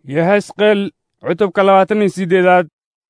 yehesqeel cutubka labaatan iyo siddeedaad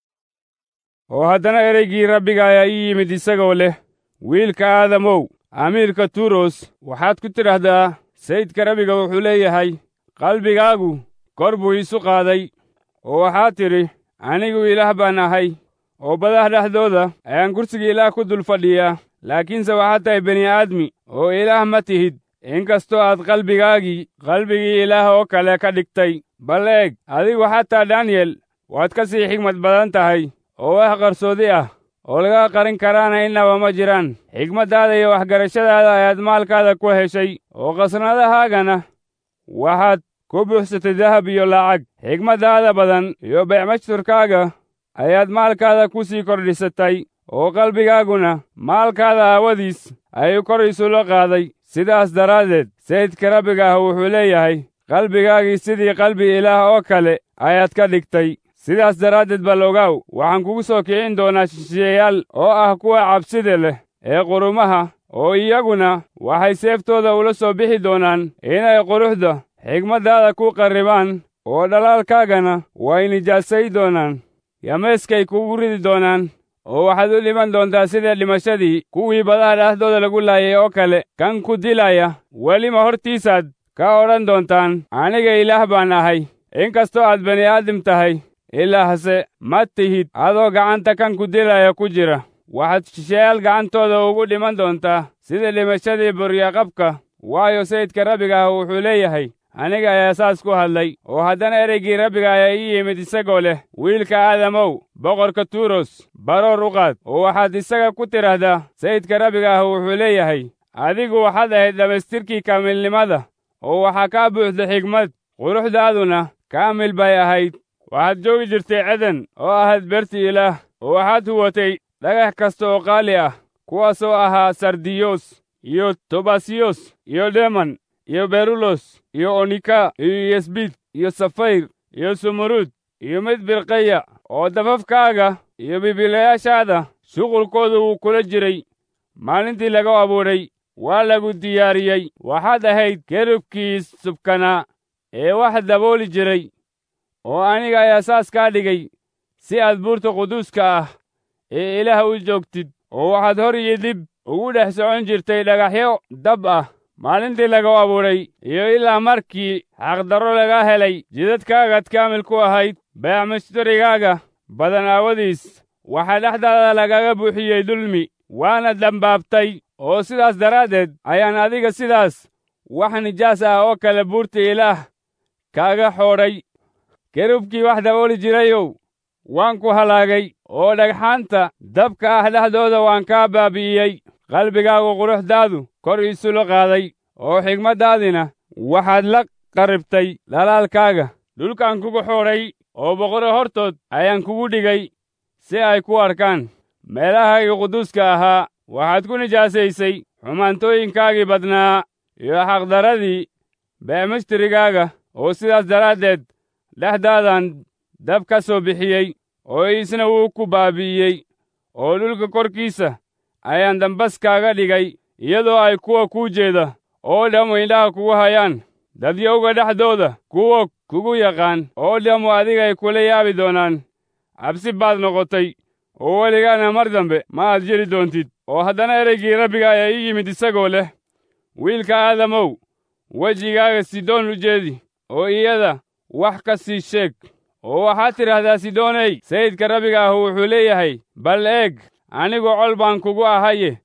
oo haddana ereygii rabbiga ayaa ii yimid isagoo leh wiilka aadamow amiirka turos waxaad ku tidhaahdaa sayidka rabbiga wuxuu leeyahay qalbigaagu kor buu iisu qaaday oo waxaad tidhi anigu ilaah baan ahay oo badaha dhexdooda ayaan kursiga ilaah ku dul fadhiyaa laakiinse waxaad tahay bini aadmi oo ilaah ma tihid inkastoo aad qalbigaagii qalbigii ilaah oo kale ka dhigtay bal eeg adigu xataa daniyel waad ka sii xigmad badan tahay oo wax qarsoodi ah oo laga qarin karaana innaba ma jiraan xigmaddaada iyo waxgarashadaada ayaad maalkaada ku heshay oo qasnadahaagana waxaad ku buuxsatay dahab iyo lacag xigmaddaada badan iyo beecmashturkaaga ayaad maalkaada ku sii kordhisatay oo qalbigaaguna maalkaada aawadiis ayuu kor isula qaaday sidaas daraaddeed sayidka rabbiga ah wuxuu leeyahay qalbigaagii sidii qalbi ilaah oo kale ayaad ka dhigtay sidaas daraaddeed bal ogaaw waxaan kugu soo kicin doonaa shisheeyaal oo ah kuwa cabsida leh ee qurumaha oo iyaguna waxay seeftooda ula soo bixi doonaan inay quruxda xigmaddaada ku qarribaan oo dhalaalkaagana way nijaasay doonaan yameeskay kugu ridi doonaan oo waxaad u dhiman doontaa sida dhimashadii kuwii badaha dhexdooda lagu laayay oo kale kan ku dilaya welima hortiisaad ka odhan doontaan aniga ilaah baan ahay inkastoo aad bani aadam tahay ilaahse ma tihid adoo gacanta kan ku dilaya ku jira waxaad shisheeyaal gacantooda ugu dhiman doontaa sida dhimashadii buryaqabka waayo sayidka rabbiga ah wuxuu leeyahay aniga ayaa saas ku hadlay oo haddana ereygii rabbiga ayaa ii yimid isagoo leh wiilka aadamow boqorka turos baroor u qaad oo waxaad isaga ku tidhaahdaa sayidka rabbiga ah wuxuu leeyahay adigu waxaad ahayd dhammaystirkii kaamilnimada oo waxaa kaa buuxda xigmad quruxdaaduna kaamil bay ahayd waxaad joogi jirtay ceden oo ahayd berti ilaah oo waxaad huwatay dhagax kasta oo qaali ah kuwaasoo ahaa sardiyos iyo tobasiyos iyo deman iyo berulos iyo onika iyo yesbid iyo safayr iyo sumuruud iyo mid birqaya oo dafafkaaga iyo bibilayaashaada shuqulkooda wuu kula jiray maalintii laga abuuray waa lagu diyaariyey waxaad ahayd kerubkii subkanaa ee wax dabooli jiray oo aniga ayaa saas kaa dhigay si aad buurta quduuska ah ee ilaah u joogtid oo waxaad hor iyo dib ugu dhex socon jirtay dhagaxyo dab ah maalintii laga abuuray iyo ilaa markii xaqdarro laga helay jidadkaagaad kaamil ku ahayd beecmashtarigaaga badan aawadiis waxaa dhexdaada lagaga buuxiyey dulmi waana dambaabtay oo sidaas daraaddeed ayaan adiga sidaas wax nijaas ah oo kale buurta ilaah kaaga xoodhay kerubkii wax dabooli jirayow waan ku halaagay oo dhagxaanta dabka ah dhexdooda waan kaa baabi'iyey qalbigaagu quruxdaadu kor iisula qaaday oo xigmaddaadina waxaad la qarribtay dhalaalkaaga dhulkaan kugu xoodhay oo boqorro hortood ayaan kugu dhigay si ay ku arkaan meelahayga quduuska ahaa waxaad ku nijaasaysay xumaantooyinkaagii badnaa iyo xaqdaradii beemishtirigaaga oo sidaas daraaddeed dhexdaadan dab ka soo bixiyey oo isna wuu ku baabi'iyey oo dhulka korkiisa ayaan dambas kaaga dhigay iyadoo ay kuwa kuu jeeda oo dhammu indhaha kugu hayaan dadyowga dhexdooda kuwa kugu yaqaan oo dhammu adigay kula yaabi doonaan cabsi baad noqotay oo weligaana mar dambe ma aad jeli doontid oo haddana ereygii rabbiga ayaa ii yimid isagoo leh wiilka aadamow wejigaaga sidoon u jeedi oo iyada wax ka sii sheeg oo waxaad tidhaahdaa sidooney sayidka rabbiga ah wuxuu leeyahay bal eeg anigu col baan kugu ahaye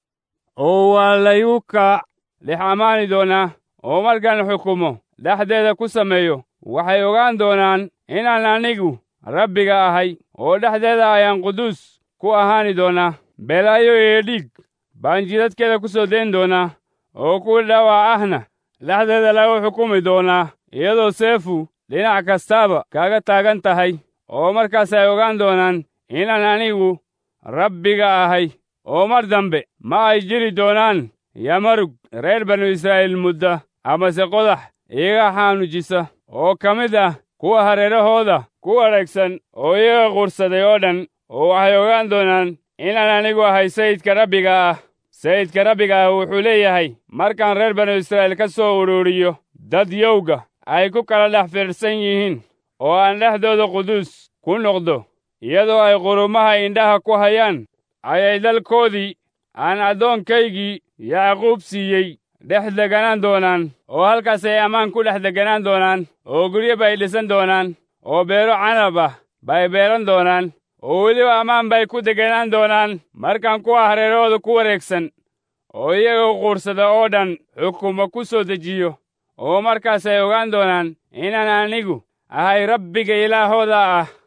oo waa laygu ka dhex ammaani doonaa oo markaan xukumo dhexdeeda ku sameeyo waxay ogaan doonaan inaan anigu rabbiga ahay oo dhexdeeda ayaan quduus ku ahaani doonaa belaayo iyo dhiig baan jidadkeeda ku soo dayn doonaa oo kuwa dhaawac ahna dhexdeeda lagu xukumi doonaa iyadoo seefu dhinac kastaaba kaaga taagan tahay oo markaas ay ogaan doonaan inaan anigu rabbiga ahay oo mar dambe ma ay jiri doonaan yamarug reer banu israa'iil mudda amase qodax iyaga xaanujisa oo ka mid ah kuwa hareerahooda ku wareegsan oo iyaga quursaday oo dhan oo waxay ogaan doonaan inaan anigu ahay sayidka rabbiga ah sayidka rabbiga ah wuxuu leeyahay markaan reer banu israa'iil ka soo ururiyo dad yowga ay ku kala dhex fiirsan yihiin oo aan dhexdooda quduus ku noqdo iyadoo ay qurumaha indhaha ku hayaan ayay dalkoodii aan addoonkaygii yacquub siiyey dhex deganaan doonaan oo halkaasay ammaan ku dhex deganaan doonaan oo guryo bay dhisan doonaan oo beero canab ah bay beeran doonaan oo weliba ammaan bay ku deganaan doonaan markaan kuwa hareerahooda ku wareegsan oo iyagoo quursada oo dhan xukuma ku soo dejiyo oo markaasay ogaan doonaan inaan anigu ahay rabbiga ilaahooda ah